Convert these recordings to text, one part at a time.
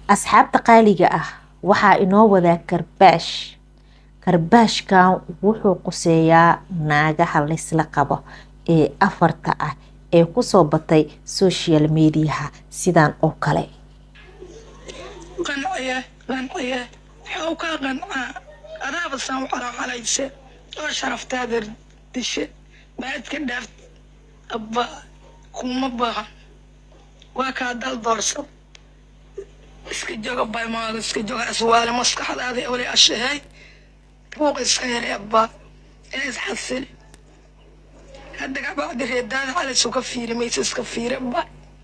asxaabta qaaliga ah waxaa inoo wadaa karbaash karbaashkan wuxuu quseeyaa naagaha laysla qabo ee afarta ah ee kusoo batay social mediaha sidan oo kale qanciye qanciye waxuu kaa qancaa adaaba saan u calaacalayse oo sharaftaada dishe baadka dhaaf abba kuma baahan waa kaa dal doorsad iska joga baymaada iska joga aswaale maskaxdaada ole ashahay buuq iska yare abba ee isxasili hadda gabacdi reedaada calaysu ka fiiri maysa iska fiiri abba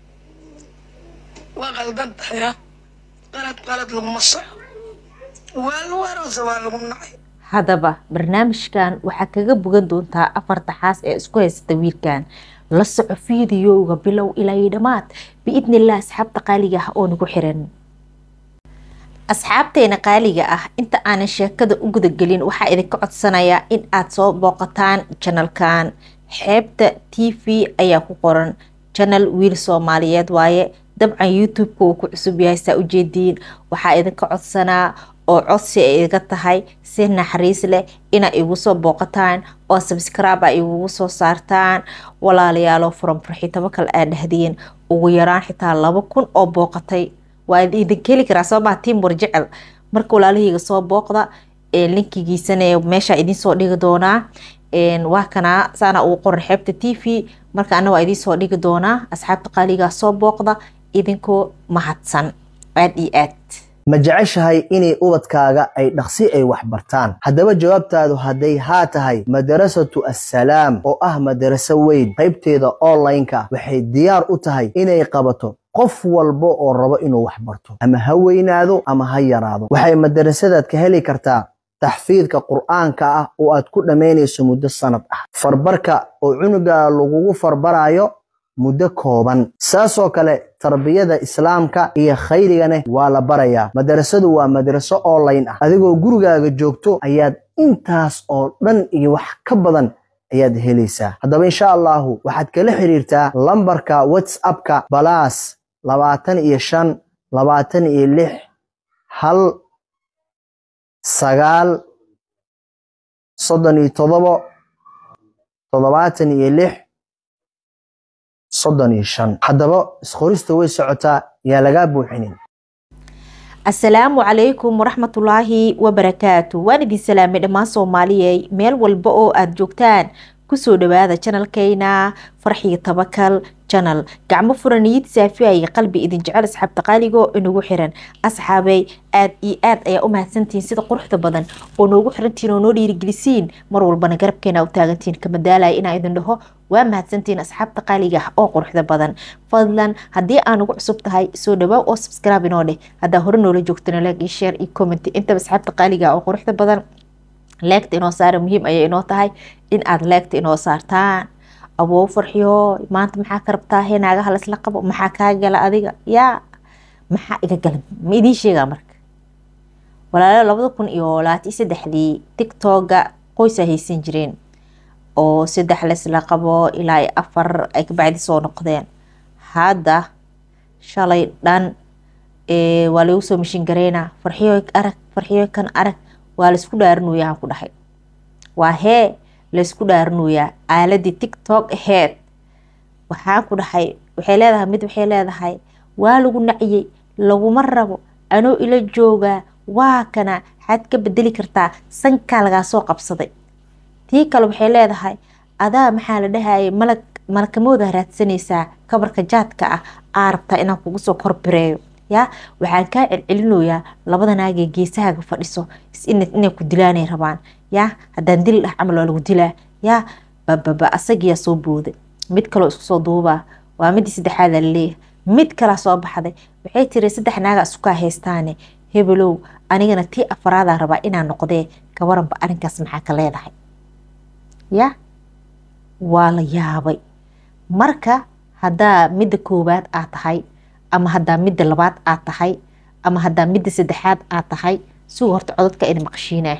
waa qaldan tahay qalad qalad laguma soco waa lagu aroose waa lagu nacay haddaba barnaamijkan waxaa kaga bogan doontaa afarta xaas ee isku haysata wiilkan la soco fiidiyowga bilow ilaa iyo dhammaad biidni illah asxaabta qaaliga ah oo nagu xiran asxaabteena qaaliga ah inta aanan sheekada u gudagelin waxaa idinka codsanayaa in aad soo booqataan janalkan xeebta t v ayaa ku qoran janal wiil soomaaliyeed waaye dabcan youtube-ka uu ku cusub yahay saa ujeediin waxaa idinka codsanaa oo codsi ay iga tahay si naxariis leh inaa igu soo booqataan oo sabscribe a igugu soo saartaan walaalayaalo furan farxitabo kale aa dhahdeen ugu yaraan xitaa laba kun oo booqatay waa idinka heli karaa sababaa tiim warjecel marka walaalahayga soo booqda linkigiisana meesha idinsoo dhigi doonaa waa kanaa saana ugu qoran xeebta t v marka ana waa idinsoo dhigi doonaa asxaabta qaaligaa soo booqda idinkoo mahadsan aad iyo aad ma jeceshahay inay ubadkaaga ay dhaqsi ay wax bartaan haddaba jawaabtaadu hadday haa tahay madarasatu assalaam oo ah madaraso weyn qaybteeda online-ka waxay diyaar u tahay inay qabato qof walba oo rabo inuu wax barto ama ha weynaado ama ha yaraado waxay madarasadaad ka heli kartaa taxfiidka qur'aanka ah oo aad ku dhammaynayso muddo sanad ah farbarka oo cunuga lagugu farbaraayo muddo kooban saasoo kale tarbiyada islaamka iyo khayrigana waa la barayaa madarasadu waa madaraso online ah adigoo gurigaaga joogto ayaad intaas oo dhan iyo wax ka badan ayaad helaysaa haddaba insha allahu waxaad kala xiriirtaa lambarka whatsappka balaas labaatan iyo shan labaatan iyo lix hal sagaal soddon iyo todobo toddobaatan iyo lix soddon iyo shan haddaba isqorista way socotaa yaa lagaa buuxinin asalaamu calaykum waraxmatullaahi wabarakaatu waan idin salaamay dhammaan soomaaliyey meel walba oo aada joogtaan kusoo dhawaada janalkeyna farxiga tabakal janal gacmo furaniyid saafiaya qalbi idin jecel asxaabta qaaligo inagu xiran asxaabey aad iyo aad ayaa u mahadsantihiin sida quruxda badan oo noogu xirantihiin oo noo dhiirigelisiin mar walbana garabkeena u taagantihiin kamadaalaya inaa idin dhaho waa mahadsantihiin asxaabta qaaliga ah oo quruxda badan fadlan haddii aan ugu cusub tahay soo dhawaa oo subscribe inoo dheh haddaa hore noola joogtana like iyo share iyo comment intaba asxaabta qaaliga ah oo quruxda badan leegta inoo saara muhiim ayay inoo tahay in aad leegta inoo saartaan aboo farxiyo maanta maxaa ka rabtaa he naagaha laysla qabo maxaa kaa gala adiga yaa maxaa iga gala ma idiin sheegaa marka walaalo labada kun iyo labaatan saddexdii tictoga qoysaa haysan jireen oo saddex laysla qabo ilaa afar ay kabacdi soo noqdeen hadda shalay dhan waa lagu soo mashin gareynaa farxiyo arag farxiyo kan arag waa laysku dhaarinoyaa ku dhahay waa hee laysku dhaarinoyaa aaladii tictok aheyd waxaan ku dhahay waxay leedahay mid waxay leedahay waa lagu naciyey laguma rabo anoo ila joogaa waa kana xaad ka bedeli kartaa sankaa lagaa soo qabsaday tii kale waxay leedahay adaa maxaa la dhahayay malag malakamooda raadsanaysaa kabarka jaadka ah aa rabtaa inaan kugu soo korbireeyo yaa waxaan kaa celcelinoyaa labada naagee geesahaaga fadhiso inay ku dilaanay rabaan yaa haddaan dil dhah camal waa lagu dilaa yaa bababa asagiyaa soo booday mid kaloo isku soo duubaa waa midii saddexaada laleeyahay mid kalaa soo baxday waxay tiri saddex naaga isukaa haystaane hebelow anigana tii afaraadaan rabaa inaan noqdee gabaranba arrinkaas maxaa ka leedahay yaa waa la yaabay marka haddaa midda koowaad aad tahay ama haddaa midda labaad aad tahay ama haddaa midda saddexaad aad tahay sigu horta codadka idin maqshiinaa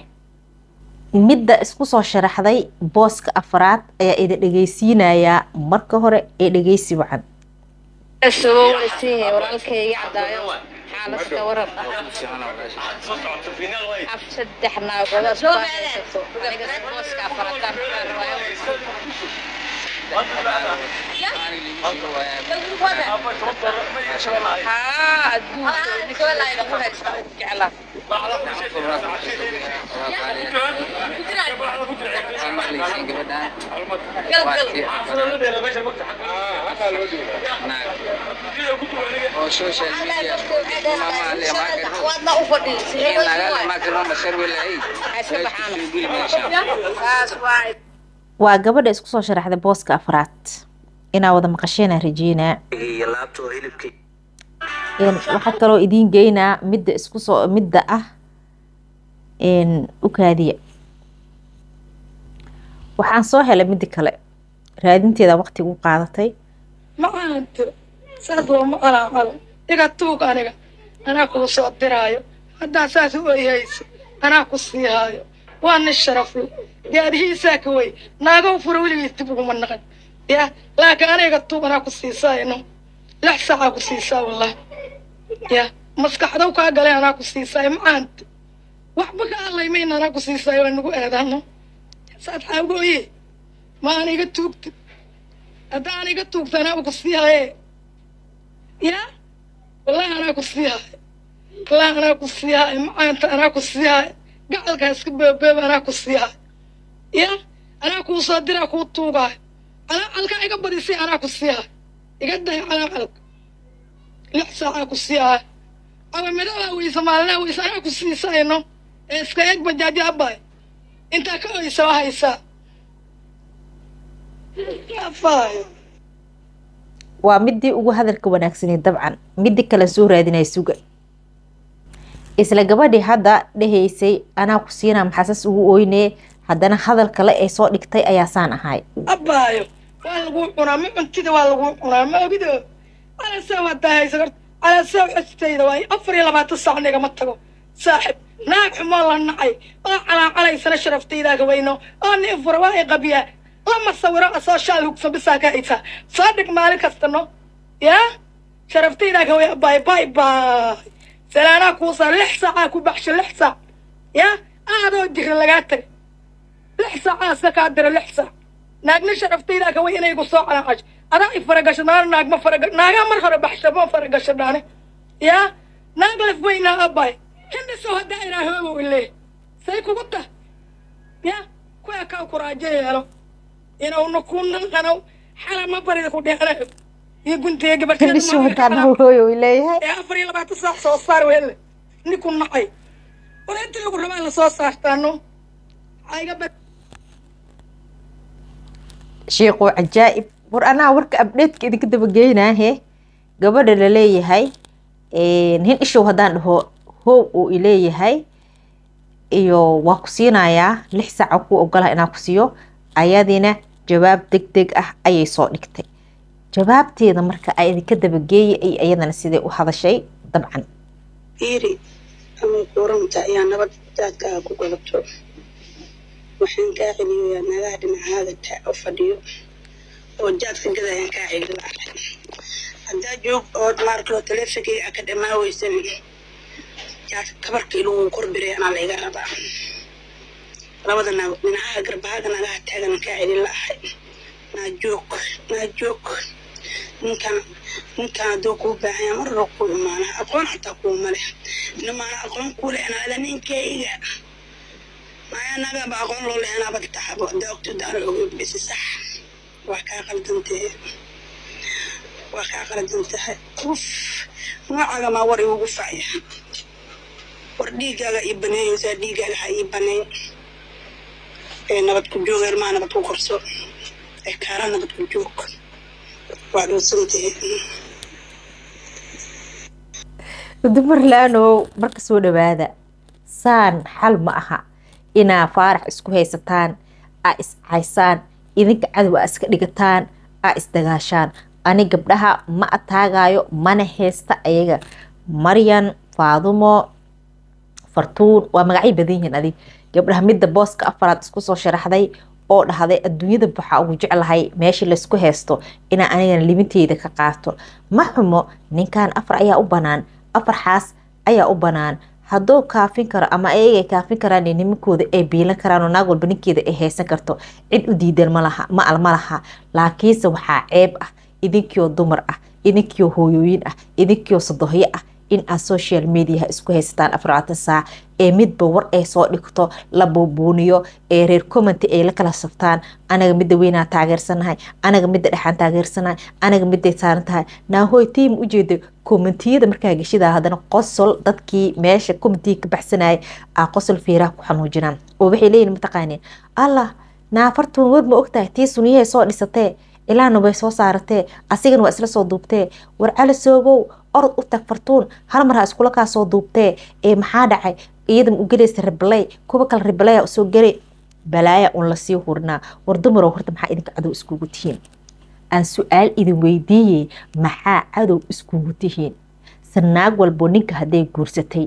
midda isku soo sharaxday booska afraad ayaa idin dhegeysiinayaa marka hore ee dhegeysi wacan walaalkayga cadaayo xaaladka waran af saddex naagood baa haysato aniga booska afarataan haa adduunka ninka ku haysta ugu jeclaa waadna u fadhiisay saas waay waa gabadha isku soo sharaxday booska afraad inaa wada maqasheenaa rajeynaa iyo laabta oo hilibkii Een, waxaa kaloo idiin geynaa midda isku soo midda ah een, u kaadiya waxaan soo helay midda kale raadinteeda waqti u qaadatay macaanto saas looma calaacalo iga tuug aniga anaa kuu soo diraayo haddaa saas u oyhayso anaa ku sii haayo waa nin sharafle gaadihiisaa ka wey naagoo fura weligiis dib uguma naqan ya laakiin aniga tuug anaa ku siisaayno lix saacaa ku siisaa wallahi ya maskaxdow kaa galay anaa ku siisaayo macaanto waxba ka hadlaymayna anaa ku siisaayo waa nagu aadaano saas xaagooye ma aniga tuugta hadda aniga tuugta anaa ku sii haye ya wallahi anaa ku sii haye wallahi anaa ku sii haye macaanta anaa ku sii haye gacalka iska beebeeba anaa ku sii haye ya anaa kuu soo diraa kuu tuugaayo calaacalka iga badisay anaa ku sii haye iga day calaacalka lix saacaa ku sii haye awamidadaa weysa maalinaha weysa anaa ku siisayno ee iska eeg bajaaji abbaay intaa ka oysa waa haysaa afaayo waa midii ugu hadalka wanaagsaneed dabcan midii kale soo raadinaya suga isla gabadhii hadda dhehaysay anaa ku siinaa maxaasas ugu oyne haddana hadal kale ee soo dhigtay ayaa saan ahay abbaayo waa laguu cunaa ma cuntida waa laguu cunaa ma ogido calasaw haddaa haysa horta calasaw xistayda waayo afar iyo labaatan saac nigama tago saaxib naag xumoo la nacay oo calaacalaysana sharaftaydaaka weyno oo nin fura waa i qabiyaa lama sawiro asoo shaal hugsan bisaa ka haysaa soo dhig maalin kastano yaa sharaftaydaaka wey abbaayo bay bay salaanaa kuu saa lix saacaa ku baxsho lix saac yaa aadoo jira lagaa tagay lix saacaa iska kaa dira lix saac naagna sharaftaydaa ka way inay gu soo calaacash adaa i faragasho naana naag ma faraga naagaa mar hore baxsha ma faragasho dhaane yaa naag laf weynaa abay hindhisoo haddaa inaa hoobow ile say kugu ta ya kuwa kaa kuraajo yeelo inawna ku naqanow xala ma barida ku dheerayo iyo guntiga hindhisu haddaan gabarteeda hooyo uu leeyahay ee afar iyo labaatan saac soo saar wele ninku nacay war inta lagu rabaa la soo saartaano ayga bad sheekhu cajaa'ib war anaa warka abdheedka idinka dabageynaahe gabadha laleeyahay hin ishow haddaan dhaho hoow uu ileeyahay iyo waa ku siinayaa lix saaca ku ogolaha inaa ku siiyo ayadina jawaab deg deg ah ayay soo dhigtay jawaabteeda marka ay idinka dabageeyay ay ayadana sidee u hadashay dabcan fiiri ama kuramta ayaa nabad daadkaaga ku gadato waxaan kaa celiyoyaa naagaha dhinacaada ta u fadhiyo oo jaadka gadayaan kaa celi lahay haddaa joog oo maarkoo taleefonkeyga ka dhamaa weysan jaadka kabarka iluu korbiray anaa layga rabaa labada naag dhinacaha garbahaaga naagaha taagan kaa celi lahay naa joog naa joog ninkan ninkan hadduu kuu baahanya mar hore kuu imaana aqoon xataa kuuma leh nimaana aqoon kuu leh anaada ninkayga maya nagaba aqoon loo leh anaaba taxabo haddaa ogto daara ogo bisi sax waa kaa qaldantee waa kaa qaldan tahay uf noocaaga maa war iugu facya war dhiiggaaga ii baneeyeysaa dhiiggaaga ha ii baneey ee nabad ku jooga ilmaha nabad ku korso ee kaara nabad ku joog waa dhowsantahay dumar la-aanow marka soo dhawaada saan xal ma aha inaa faarax isku haysataan aa iscaysaan idinka cadow aa iska dhigataan aa isdagaashaan ani gabdhaha ma ataagayo mana haysta ayaga maryan faadumo fartuun waa magacyo badan yihiin adig gabdhaha midda booska afaraad isku soo sharaxday oo dhahday adduunyada waxaa ugu jeclahay meesha laysku haysto inaa anigana libinteyda ka qaato ma xumo ninkan afar ayaa u banaan afar xaas ayaa u banaan hadduu kaafin karo ama ayagay kaafin karaan nimankooda ay biilan karaan oo naag walba ninkeeda ay haysan karto cid u diidan malaha ma ma laha laakiinse waxaa ceeb ah idinkioo dumar ah idinkioo hooyooyin ah idinkioo sadohyo ah in aad social mediaha isku haysataan afarlabaatan saac ee midba war ay soo dhigto la buubuuniyo ee reer commenty ay la kala saftaan anaga midda weynaa taageersanahay anaga midda dhexaan taageersanahay anaga midday saaran tahay naahoy tiim ujeeda commentiyada markaa geshidaa haddana qosol dadkii meesha commentiga ka baxsanayay aa qosol fiiraha ku xanuujinaan oo waxay leeyihin mataqaaniin allah naafartuun war ma ogtahay tii suniyahay soo dhisatee ilaahna way soo saaratee asigana waa isla soo duubtee war cali soogow orod u tag fartuun hal mar ha iskula kaa soo duubtee ee maxaa dhacay iyada ma u gelaysa ribaley kuwa kale ribalaya usoo gele balaaya un lasii hurnaa war dumarow horta maxaa idinka cadow iskugu tihiin aan su-aal idin weydiiyey maxaa cadow iskugu tihiin sanaag walbo ninka hadday guursatay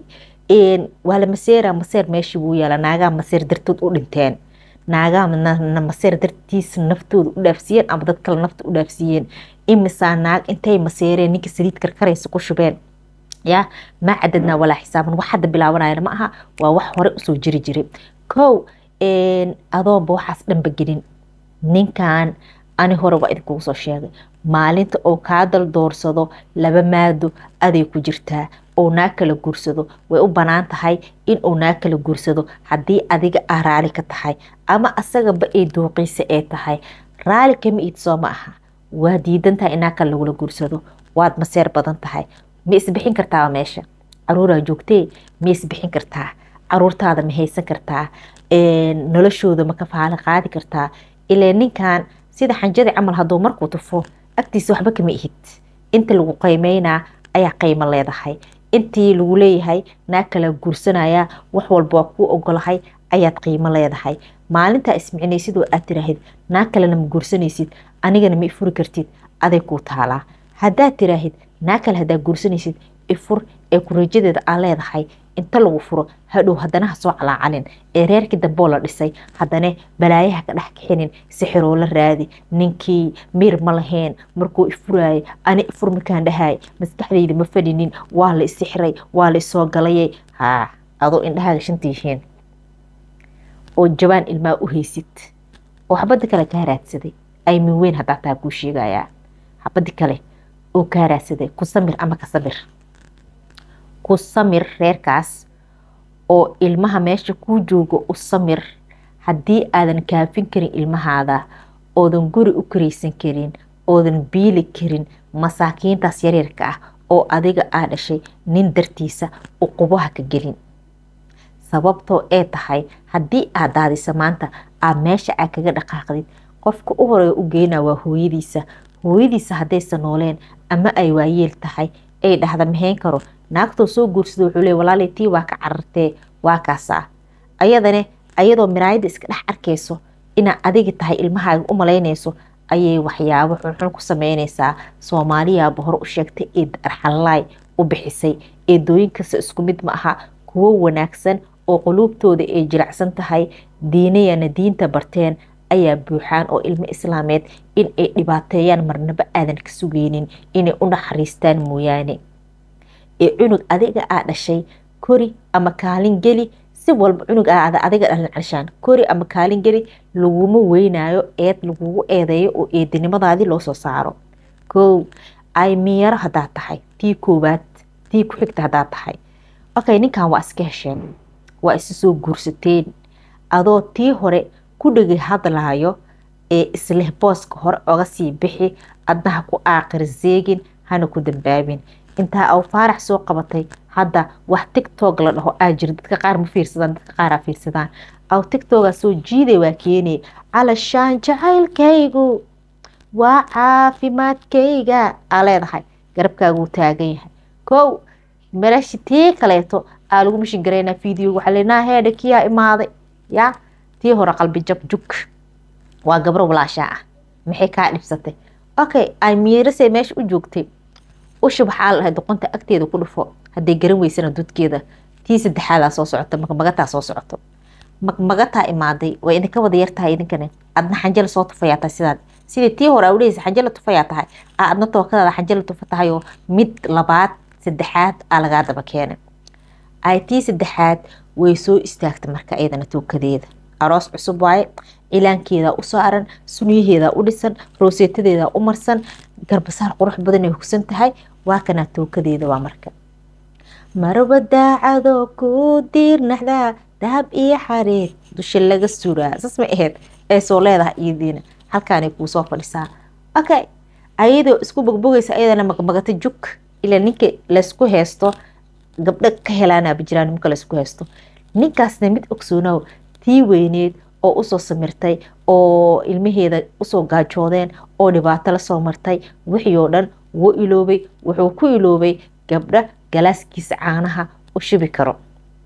waa la maseera maseer meeshii wuu yaala naagaa maseer dartood u dhinteen naagaa maseer dartiisa naftooda u dhaafsiiyeen ama dad kale nafta u dhaafsiiyeen imisaa naag intay maseereen ninka saliid karkaraysa ku shubeen ya maa cadadnaa walaa xisaaban wax hadda bilaabanayana ma aha waa wax hore usoo jiri jiray kow adoonba waxaas dhanba gelin ninkan ani hore waa idinkugu soo sheegay maalinta oo kaa dal doorsado laba maado aday ku jirtaa oo naag kala guursado way u banaan tahay in uu naag kala guursado haddii adiga ah raali ka tahay ama asagaba ay dooqiisa ee tahay raali kama iid soo ma aha waa diidan tahay in naag kale lagula guursado waad maseer badan tahay ma isbixin kartaa meesha caruuraa joogtee ma isbixin kartaa caruurtaada ma haysan kartaa noloshooda ma ka faali qaadi kartaa ilaa ninkan sida xanjadi camal hadduu markuu tufo agtiisa waxba kama ihid inta lagu qiimeynaa ayaa qiimo leedahay intii lagu leeyahay naag kala guursanaya wax walba waa kuu ogolahay ayaad qiimo leedahay maalintaa ismicnaysid oo aad tiraahid naag kalena ma guursanaysid anigana ma ifuri kartid aday kuu taalaa haddaad tiraahid naag kale haddaad guursanaysid ifur ee kurajadeeda aa leedahay inta lagu furo hadhow haddana ha soo calaacalin ee reerkii damboo la dhisay haddana balaayaha ka dhex kixinin sixiroo la raadi ninkii miir ma lahayn markuu ifuraayay ani ifur markaan dhahay maskaxdayda ma fadhinin waa la isixray waa la isoo galayay haa adoo indhahaaga shanta yihiin oo jabaan ilmaa u haysid oo xabadda kale kaa raadsaday ay min weyn haddaa taa kuu sheegayaa xabaddi kale oo kaa raadsaday ku samir ama ka samir ku samir reerkaas oo ilmaha meesha kuu joogo u samir haddii aadan kaafin karin ilmahaada oodan guri u karaysan karin oodan biili karin masaakiintaas yaryarka ah oo adiga aa dhashay nin dartiisa uqubaha ka gelin sababtoo ee tahay haddii aad daadisa maanta aad meesha aad kaga dhaqaaqdid qofka u horeeya u geynaa waa hooyadiisa hooyadiisa haddaysa nooleen ama ay waayeel tahay ay dhahda mahayn karo naagtoo soo guursada wuxuu leey walaalay tii waa ka carartee waa kaasaa ayadane ayadoo miraayadda iska dhex arkayso inaa adiga tahay ilmahaaga u malaynayso ayay waxyaabo xunxun ku sameynaysaa soomaaliyaaba hore u sheegtay ee arxalaay u bixisay eedooyinkasta isku mid ma aha kuwo wanaagsan oo quluubtooda ay jilacsan tahay diinayana diinta barteen ayaa buuxaan oo ilmo islaameed in ay dhibaateeyaan marnaba aadan ka sugeynin inay u naxariistaan mooyaane ee cunug adiga aa dhashay kori ama kaalin geli si walba cunug aada adiga dhalin calishaan kori ama kaalin geli laguma weynaayo eed lagugu eedeeyo oo eedinimadaadii loo soo saaro kow ay miyaro haddaad tahay tii koowaad tii ku xigta haddaad tahay okay ninkan waa iska hesheen waa isa soo guursateen adoo tii hore ku dhegi hadlaayo ee isleh booska hore oga sii bixi adnaha ku aaqir zeegin hana ku dambaabin intaa aw faarax soo qabatay hadda wax tictog la dhaho aa jira dadka qaar ma fiirsadaan dadka qaaraa fiirsadaan aw tictogaa soo jiiday waa keenay calashaan jacaylkaygu waa caafimaadkayga aa leedahay garabkaaguu taagan yahay kow melashi tii kaleeto aa lagu mishin garaynaa video waxaa leenaa heedha kiyaa imaaday yaa tii hore qalbi jab jug waa gabro walaashaa ah maxay kaa dhibsatay okay ay miirasay meesha u joogtay usha waxaa la dhahay doqonta agteeda ku dhufo hadday garan weysana dudkeeda tii saddexaadaa soo socoto magmagataa soo socoto magmagataa imaaday way idinka wada yartahay idinkane adna xanjala soo tufayaa tahay sidaad sidii tii hore aa udhehaysa xanjala tufayaa tahay aa adna tookadaada xanjala tufa tahay oo mid labaad saddexaad aa lagaa daba keenay ay tii saddexaad way soo istaagtay marka iyadana tuukadeeda aroos cusub waaye cilaankeeda u saaran sunyaheeda u dhisan rooseetadeeda u marsan garbasaar qurux badan ay hugsan tahay waa kanaa tuukadeeda waa marka marba daacadoo ku diirnaxdaa dahab iyo xareed dusha laga suraa saas ma aheyd ay soo leedahay iyadiina halkaanay kuu soo fadhisaa okay ayadoo isku bogbogaysa ayadana magmagata jug ilaa ninka laysku haysto gabdho ka helaanaaba jiraan nimanka laysku haysto ninkaasna mid ogsoonow tii weyneed oo usoo samirtay oo ilmaheeda usoo gaajoodeen oo dhibaato lasoo martay wixii oo dhan wuu iloobay wuxuu ku iloobay gabdho galaaskiisa caanaha u shubi karo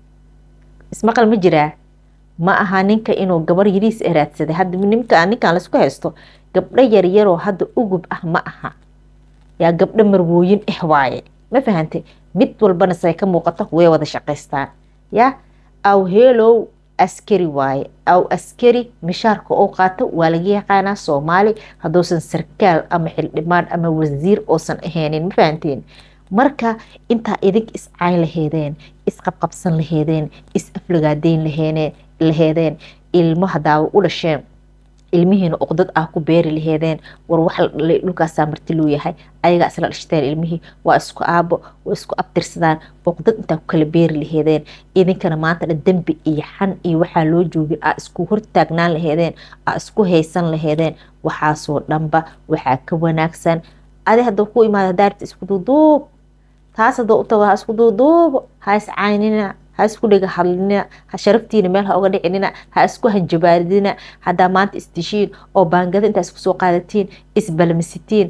ismaqal ma jiraa ma aha ninka inuu gabar yariis raadsaday hadda nimka ninkan laysku haysto gabdho yaryaroo hadda ugub ah ma aha yaa gabdho marwooyin ah waaye ma fahantay mid walbana say ka muuqato way wada shaqaystaan yaa aw heelow askari waaye aw askari mishaarka oo qaato waa laga yaqaanaa soomaali hadduusan sarkaal ama xildhibaan ama wasiir oosan ahaynin ma fahanteen marka intaa idink iscayn laheedeen isqabqabsan laheedeen is aflagaadeyn laheedeen ilmo hadaaba u dhasheen ilmihiina uqdad ah ku beeri laheedeen war wax dhulkaasaa marti loo yahay ayagaa isla dhashteen ilmihii waa isku aabo waa isku abtirsadaan uqdad intaa ku kala beeri laheedeen idinkana maanta dhan dembi iyo xan iyo waxaa loo joogin aa isku hortaagnaan laheedeen aa isku haysan laheedeen waxaasoo dhanba waxaa ka wanaagsan adi hadda ku imaada daarta isku duuduub taas hadda u tago ha isku duuduubo ha iscaynina ha isku dhega hadlina ha sharaftiina meel ha uga dhicinina ha isku hanjabaaridina haddaa maanta isdishiin oo baangada intaa isku soo qaadatiin isbalmisitiin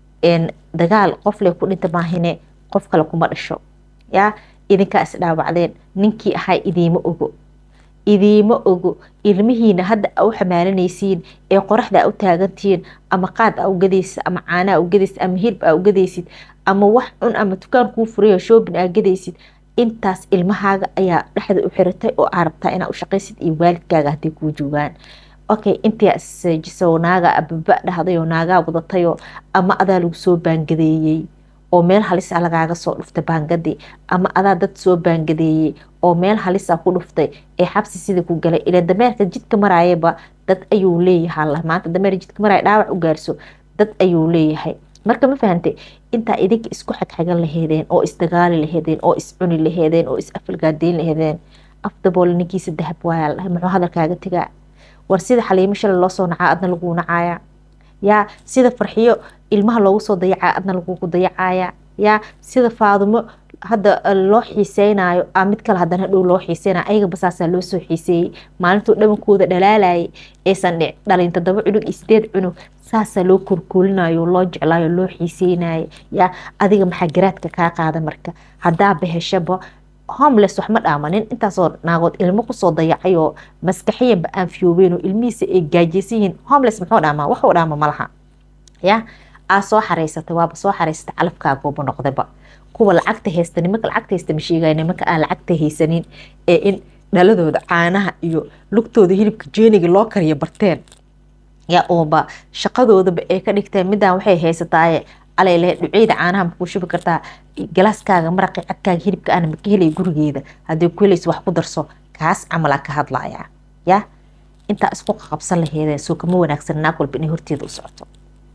dagaal qofle ku dhinta maahine qof kale kuma dhasho yaa idinkaa isdhaawacdeen ninkii ahaa idiima ogo idiima ogo ilmihiina hadda a u xamaalanaysiin ee qoraxda a u taagantihiin ama qaad a ugadaysid ama caana a ugadaysid ama hilb a ugadaysid ama wax cun ama dukaan kuu furayo shoobin aa gadaysid intaas ilmahaaga ayaa dhexda u xiratay oo aa rabtaa inaa u shaqaysid iyo waalidkaaga hadday kuu joogaan okay intaa isjiso naaga ababa dhahdayoo naagaa wadatayoo ama adaa lagu soo baangadeeyey oo meel halisa lagaaga soo dhuftay baangadii ama adaa dad soo baangadeeyey oo meel halisa ku dhuftay ee xabsi sidii ku galay ila dameerka jidka maraayaba dad ayuu leeyahay maanta dameer jidka maraaya dhaawac u gaarso dad ayuu leeyahay marka ma fahantay intaa idinka isku xagxagan laheedeen oo isdagaali laheedeen oo iscuni laheedeen oo is afalgaadeyn laheedeen afdabool ninkiisa dahab waaya la dhahay muxuu hadalkaaga tegaa war sida xaliimo shalay loo soo nacaa adna laguu nacaaya yaa sida farxiyo ilmaha loogu soo dayacaa adna lagugu dayacaaya yaa sida faadumo hadda loo xiiseynayo a mid kale haddana dhow loo xiiseynayo ayaga basaasaa loo soo xiiseeyey maalintuu dhabankooda dhalaalayay aysan dhalin toddoba cunug iyo sideed cunug saasaa loo korkoolinayo loo jeclaayo loo xiiseynayo yaa adiga maxaa garaadka kaa qaada marka haddaa baheshaba homeless wax ma dhaamanin intaasoo naagood ilmo kusoo dayacay oo maskaxiyanba aan fiyoobeyn oo ilmihiisa ay gaajaysan yihiin homeless muxuu dhaamaa waxuu dhaama malaha ya aa soo xaraysatay waaba soo xaraysatay calafkaaguuba noqdayba kuwa lacagta haysta nimanka lacagta haysta ma sheegaya nimanka aan lacagta haysanin ee in dhaladooda caanaha iyo lugtooda hilibka jeeniga loo kariyo barteen yaa uuba shaqadoodaba ay ka dhigteen midaan waxay haysataaye alale dhuceyda caanaha makuu shubi kartaa galaaskaaga maraqi cadkaaga hilibka ana maka helay gurigeeda haddii ku helaysa wax ku darso kaas camalaa ka hadlaya ya intaa isku qabsan laheedeen soo kama wanaagsan naag walba inay horteeda u socoto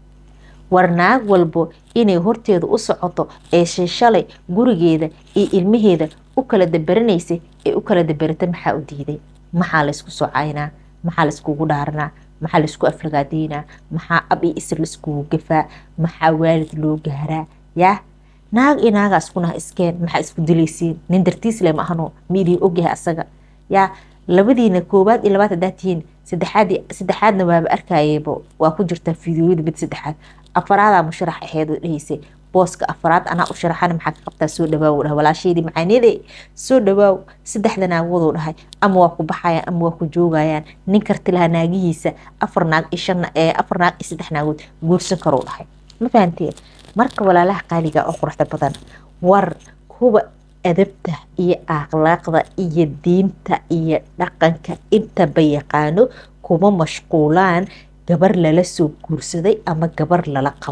war naag walbo inay horteeda u socoto ee shishalay gurigeeda iyo ilmaheeda u kala dabaranaysay ee u kala dabarata maxaa u diiday maxaa laysku soo caynaa maxaa layskugu dhaaranaa maxaa laysku aflagaadeynaa maxaa ab iyo isir laiskugu gafaa maxaa waalid loo gaaraa yaa naag iyo naagaa iskunaha iskeen maxaa isku dilaysiin nin dartiisle ma ahano miidii ogyahay asaga yaa labadiina koowaad iyo labaad haddaa tihiin saddexaad saddexaadna waaba arkayeba waa ku jirtaa fideoyada mid saddexaad afaraadaa musharax aheed oo dhahaysay booska afaraad anaa u sharaxana maxaa ka qabtaa soo dhawaaw dhaha walaasheydii macaaniyade soo dhawaaw saddexda naagooduu dhahay ama waa ku baxayaan ama waa ku joogayaan nin karti lahaa naagihiisa afar naag iyo shan afar naag iyo saddex naagood guursan karuu dhahay ma fahanteen marka walaalaha qaaliga oo quruxda badan war kuwa adabta iyo akhlaaqda iyo diinta iyo dhaqanka intaba yaqaano kuma mashquulaan gabar lala soo guursaday ama gabar lala qabo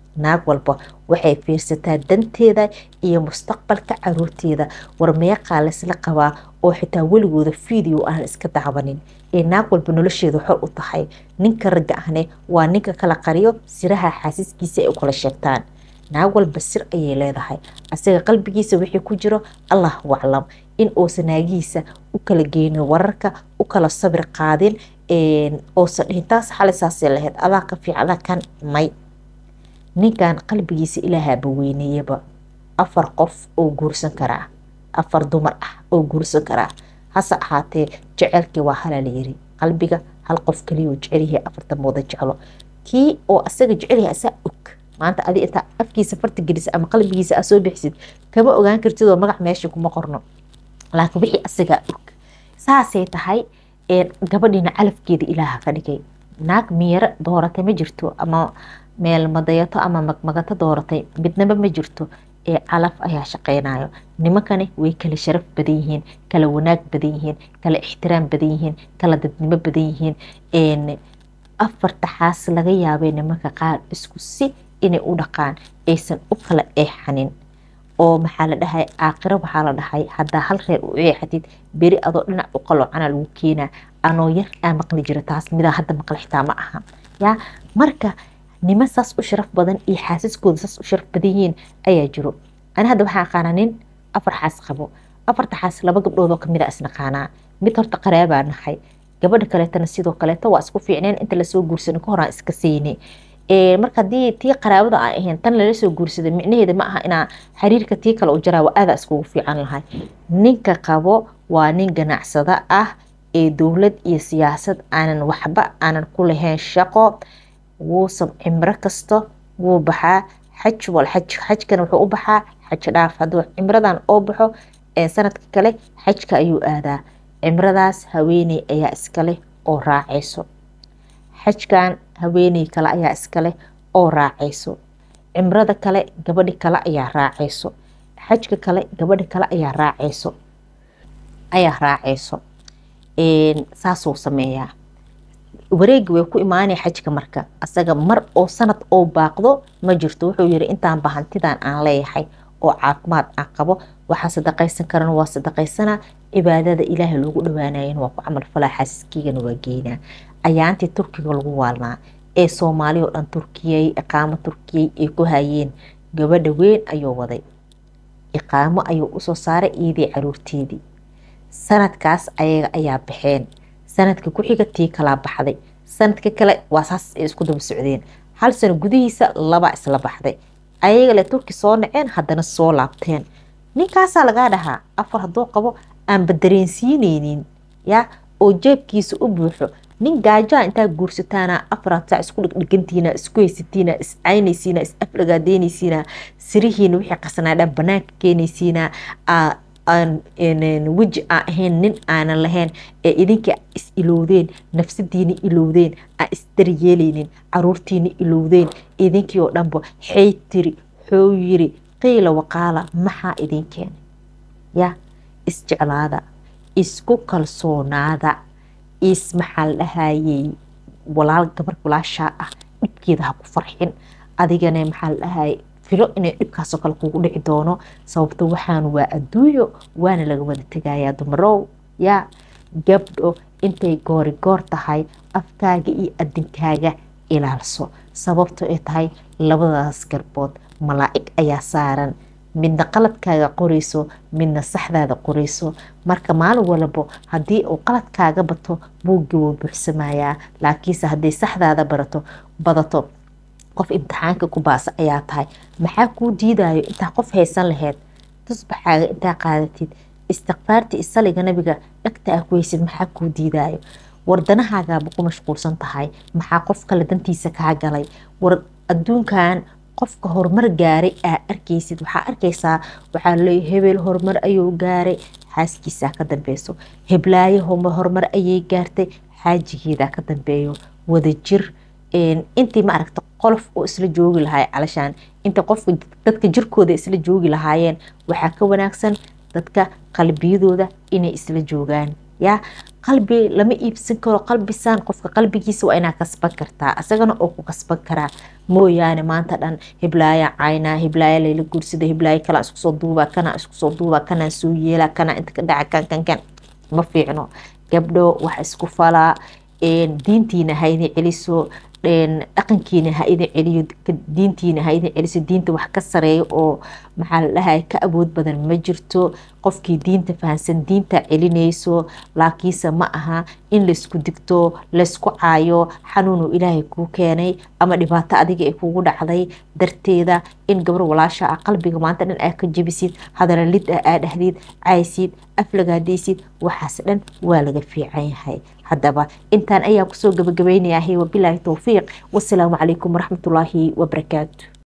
naag walba waxay fiirsataa danteeda iyo mustaqbalka caruurteeda war meeqaa laysla qabaa oo xitaa weligooda video aan iska dacwanin ee naag walba nolosheeda xor u tahay ninka ragga ahne waa ninka kala qariyo siraha xaasiskiisa ay u kala sheegtaan naag walba sir ayay leedahay asaga qalbigiisa wixii ku jiro allahu aclam in uusan naagihiisa u kala geynin wararka u kala sabir qaadin oosan dhihin taas xalisaasay lahayd adaa ka fiicda kan may ninkan qalbigiisa ilaahaaba weyneeyaba afar qof oo guursan karaa afar dumar ah oo guursan karaa hase ahaatee jecelkii waa halaa layiri qalbiga hal qof kaliya jecelyahay afartan mooda jeclo kii oo asaga jecelyahay asaa og maanta adi intaa afkiisa farta gelisa ama qalbigiisa aa soo bixisid kama ogaan kartid oo magac meesha kuma qorno laakiin wixii asagaa og saasay tahay gabadhiina calafkeeda ilaaha ka dhigay naag miyaro dooratay ma jirto ama meel madayato ama magmagato dooratay midnaba ma jirto ee calaf ayaa shaqeynayo nimankani way kala sharaf badan yihiin kala wanaag badan yihiin kala ixtiraam badan yihiin kala dadnimo badan yihiin afarta xaas laga yaabay nimanka qaar isku si inay u dhaqaan aysan u kala eexanin oo maxaa la dhahay aakiro waxaa la dhahay haddaa hal reer u eexatid beri adoo dhinac u qaloocana lagu keenaa anoo yar aa maqli jira taas midaa hadda maqli xitaa ma aha yaa marka niman saas u sharaf badan iyo xaasiskooda saas u sharaf badan yihiin ayaa jiro ani hadda waxaan aqaanaa nin afar xaas qabo afarta xaas laba gabdhood oo kamid a isnaqaanaa mid horta qaraabaa nahay gabadha kaleetana sidoo kaleeto waa isku fiicneen inta lasoo guursanay ka horaan iska siynay marka haddii tii qaraabada aan ahayn tan lala soo guursaday micnaheeda ma aha inaa xiriirka tii kale u jaraa waa aadaa iskugu fiican lahay ninka qabo waa nin ganacsado ah ee dowlad iyo siyaasad aanan waxba aanan ku lahayn shaqo wuusan cimro kasto wuu baxaa xaj wal xaj xajkana wuxuu u baxaa xaj dhaaf hadduu cimradan oo baxo sanadka kale xajka ayuu aadaa cimradaas haweeney ayaa iskale oo raacayso xajkan haweeney kale ayaa iskaleh oo raacayso cimrada kale gabadhi kale ayaa raacayso xajka kale gabadhi kale ayaa raacayso ayaa raacayso saasuu sameeyaa wareegi way ku imaanaya xajka marka asaga mar oo sanad oo baaqdo ma jirto wuxuu yiri intaan bahantidan aan leeyahay oo caafimaad aan qabo waxaa sadaqaysan karana waa sadaqaysanaa cibaadada ilaahay loogu dhawaanayan waa ku camal falaa xaasiskiigana waa geynaa ayaantii turkiga lagu waalnaa ee soomaali oo dhan turkiyey iqaamo turkiyey ay ku hayeen gabadha weyn ayuu waday iqaamo ayuu usoo saaray iidii caruurteedii sanadkaas ayaga ayaa baxeen sanadka ku-xiga tii kalaa baxday sanadka kale waa saas ay isku daba socdeen hal sano gudihiisa laba isla baxday ayaga le turki soo naceen haddana soo laabteen ninkaasaa lagaa dhahaa afar hadduu qabo aanba dareensiineynin ya oo jeebkiisa u buuxo nin gaajaa intaa guursataana afaraad saac isku dhigdhigantiina isku haysatiina is caynaysiina is aflagaadeynaysiina sirihiina wixii qasnaa dhan banaanka keenaysiina weji aan ahayn nin aanan lahayn ee idinka is ilowdeen nafsadiina ilowdeen aan isdaryeelaynin caruurtiina ilowdeen idinkii oo dhanba xay tiri xoo yiri qiila waqaala maxaa idin keenay ya isjeclaada isku kalsoonaada is maxaa la dhahayey walaal gabar walaashaa ah dhibkeeda ha ku farxin adigana maxaa la dhahayay filo inay dhibkaasoo kale kugu dhici doono sababto waxaan waa adduunyo waana laga wada tegayaa dumarow yaa gabdho intay goori goor tahay afkaaga iyo adinkaaga ilaalso sababto ay tahay labadaas garbood malaa'ig ayaa saaran midna qaladkaaga qorayso midna saxdaada qorayso marka maalin walbo haddii uu qaladkaaga bato buuggi wuu buuxsamayaa laakiinse hadday saxdaada barato badato qof imtixaanka ku baasa ayaa tahay maxaa kuu diidayo intaa qof haysan laheyd tusbaxaaga intaa qaadatid istikfaarta isaliga nabiga dhagta ah ku haysid maxaa kuu diidayo wardanahagaaba ku mashquulsan tahay maxaa qof kale dantiisa kaa galay war adduunkan qofka horumar gaaray aa arkaysid waxaa arkaysaa waxaa leeya hebel horumar ayuu gaaray xaaskiisaa ka dambeyso heblaayo horumar ayay gaartay xaajigeedaa ka dambeeyo wadajir intii ma aragta qolof oo isla joogi lahaay calashaan inta qofka dadka jirkooda isla joogi lahaayeen waxaa ka wanaagsan dadka qalbiyadooda inay isla joogaan ya qalbi lama iibsan karo qalbisaan qofka qalbigiisa waa inaa kasban kartaa isagana oo ku kasban karaa mooyaane maanta dhan hiblaaya caynaa hiblaaya layla guursada hiblaaya kalaa iskusoo duuba kana iskusoo duuba kana soo yeela kana inta ka dhaca kan kan kan ma fiicno gabdho wax isku falaa diintiina ha idin celiso dhaqankiina ha idin celiyo diintiina ha idin celiso diinta wax ka sareeyo oo maxaa la dhahay ka awood badan ma jirto qofkii diinta fahansan diinta celinayso laakiinse ma aha in laysku digto laysku caayo xanuunuu ilaahay kuu keenay ama dhibaato adiga ay kugu dhacday darteeda in gabar walaasha ah qalbiga maanta dhan aa ka jebisid hadala lid ah aa dhahdid caysid aflagaadaysid waxaas dhan waa laga fiican yahay haddaba intaan ayaan kusoo gabagabaynayahay wabilaahi towfiiq wasalaamu calaykum waraxmatullaahi wabarakaatu